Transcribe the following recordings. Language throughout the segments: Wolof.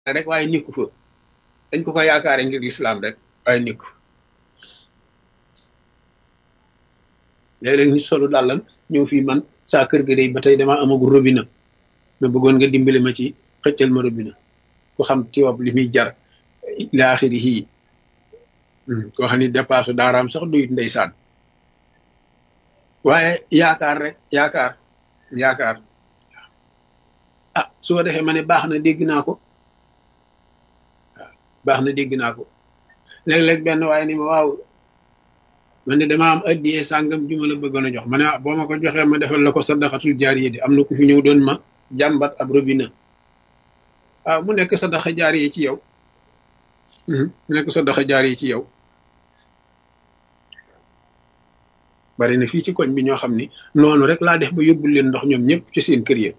rek waaye nikku fa dañ ko ko yaakaare ngir lislaam rek waaye nikku léeg-léeg nit solu dàllam ñëw fii man saa kër ga day ba tey dama amagul robinet ma bëggoon nga dimbali ma ci xëccal ma robinet ku xam tiwab li muy jar ila axiri yii koo xam ni dépasse daaraam sax duyut ndeysaan waaye yaakaar rek yaakaar yaakaar ah su ko defee ma ne baax na dégg naa ko waaw baax na dégg naa ko léeg-léeg benn waaye ni ma waaw man ne dama am addiyee sàngam ju ma la bëggoon a jox ma ne boo ma ko joxee ma defal la ko sadaqatul jaariya di am na ku fi ñëw doon ma jàmbat ab robinet waaw mu nekk sadaqa jaariya ci yow mu nekk sadaqa jaariya ci yow bari na fii ci koñ bi ñoo xam ni noonu rek laa def ba yóbbul leen ndox ñoom ñëpp ci seen kër ya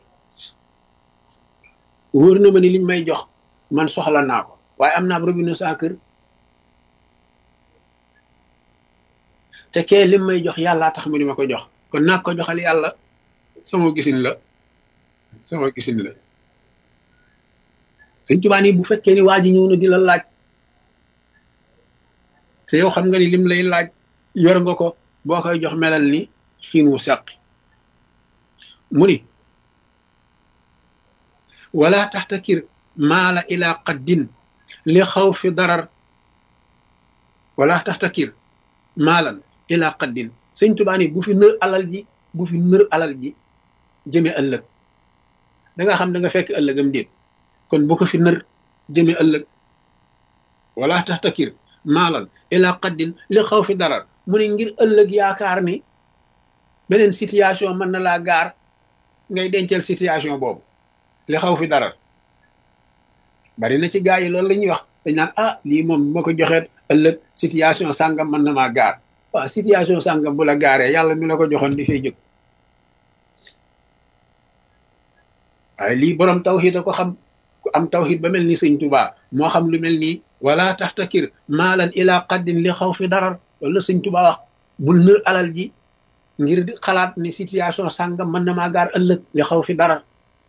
wóor na ma ni liñ may jox man soxla naa ko waaye am naa ab robinet saa kër te kee lim may jox yàllaa tax mu di ma ko jox kon naa ko joxal yàlla sama gisin la sama gisin la sëñ Tuubaa ni bu fekkee ni waa ji ñëw na di la laaj te yow xam nga ni lim lay laaj yor nga ko boo koy jox melal ni xiin wu sàqi mu ni wala taxtakir maala ila qaddin li xaw fi darar wala taxtakir maalan ila qaddin sëñ Tuubaa ni bu fi nër alal ji bu fi nër alal ji jëme ëllëg da nga xam da nga fekk ëllëgam déet kon bu ko fi nër jëme ëllëg wala taxtakir maalan ila qaddin li xaw fi darar mu ne ngir ëllëg yaakaar ni beneen situation mën na laa gaar ngay dencal situation boobu li xaw fi darar bari na ci gaa yi loolu la ñuy wax dañ naan ah lii moom ma ko joxeet ëllëg situation sàngam mën na maa gaar waaw situation sàngam bu la gaaree yàlla mi la ko joxoon di fay jóg waaye lii borom tawxiid a ko xam ku am tawxiid ba mel ni sëñ Tuubaa moo xam lu mel nii wala taxtakir maalan ila qaddin li xaw fi darar loolu la sëñ Tuubaa wax bul nër alal ji ngir xalaat ni situation sàngam mën na maa gaar ëllëg li xaw fi darar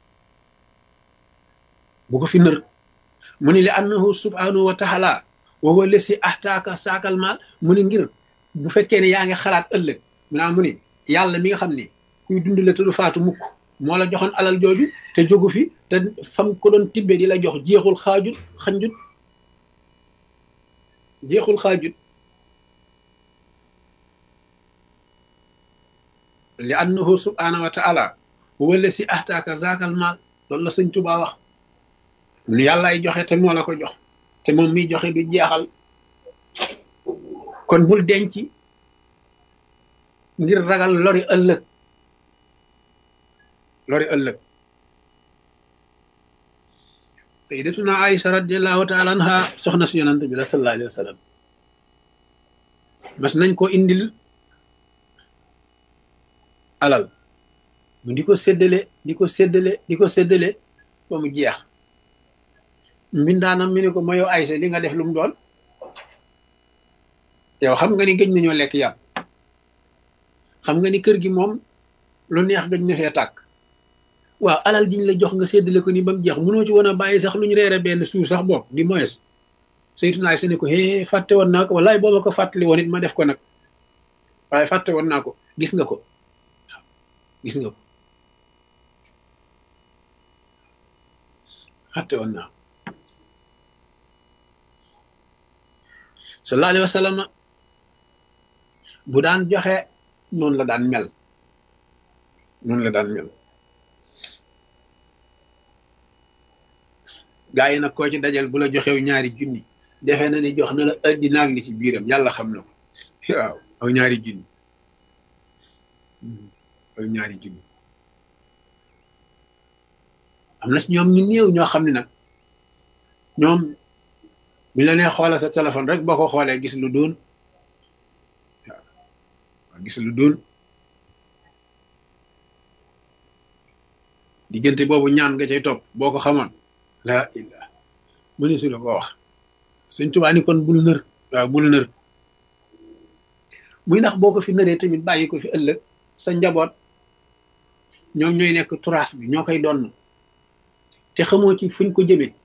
bu ko fi nër mu ni li annahu subhanahu wa taala wa huwa lesi ahtaaka saakal maal mu ni ngir bu fekkee ne yaa ngi xalaat ëllëg mu naa mu ni yàlla mi nga xam ni kuy dund la te du faatu mukk moo la joxoon alal jooju te jógu fi te fam ko doon tibbee di la jox jeexul xaajut xanjut jeexul xaajut li annahu subhanahu wa taala huwa lesi ahtaaka saakal maal loolu la sëñ Tuubaa wax mu ni yàlla ay joxe te moo la ko jox te moom miy joxe du jeexal kon bul denc ngir ragal lori ëllëg lori ëllëg sayyidatuna Aïsa radiallahu taala anha soxna si yonante bi la sallallahu alayhi wa sallam mas nañ ko indil alal mu di ko séddale di ko séddale di ko séddale ba mu jeex mbindaanam mi ne ko ma yow Aysa li nga def lu mu doon yow xam nga ni gëj nañoo lekk yàpp xam nga ni kër gi moom lu neex gëj na fee tàkk waaw alal jiñ la jox nga séddale ko ni ba mu jeex mënoo ci woon a bàyyi sax lu ñu reere benn suur sax bopp di moyes saytuna Aysa ne ko hee fàtte woon naa ko wallaay boo ma ko fàttali woon it ma def ko nag waaye fàtte woon naa ko gis nga ko waaw gis nga ko fàtte woon naa ko sallallahu alayhi wa sallam bu daan joxe noonu la daan mel noonu la daan mel gaa yi nag koo ci dajal bu la joxew ñaari junni defe na ni jox na la addina ak li ci biiram yàlla xam na ko waaw aw ñaari junni aw ñaari junni am na si ñoom ñu néew ñoo xam ne nag ñoom bi la nee xoolal sa téléphone rek boo ko xoolee gis lu doon waaw gis lu doon diggante boobu ñaan nga cay topp boo ko xamoon laa illah mëni su la ko wax Sëñ Tuubaa ni kon bul nër waaw bul nër muy ndax boo ko fi nëree tamit bàyyi ko fi ëllëg sa njaboot ñoom ñooy nekk turaas bi ñoo koy donn te xamoo ci fuñ ko jëmee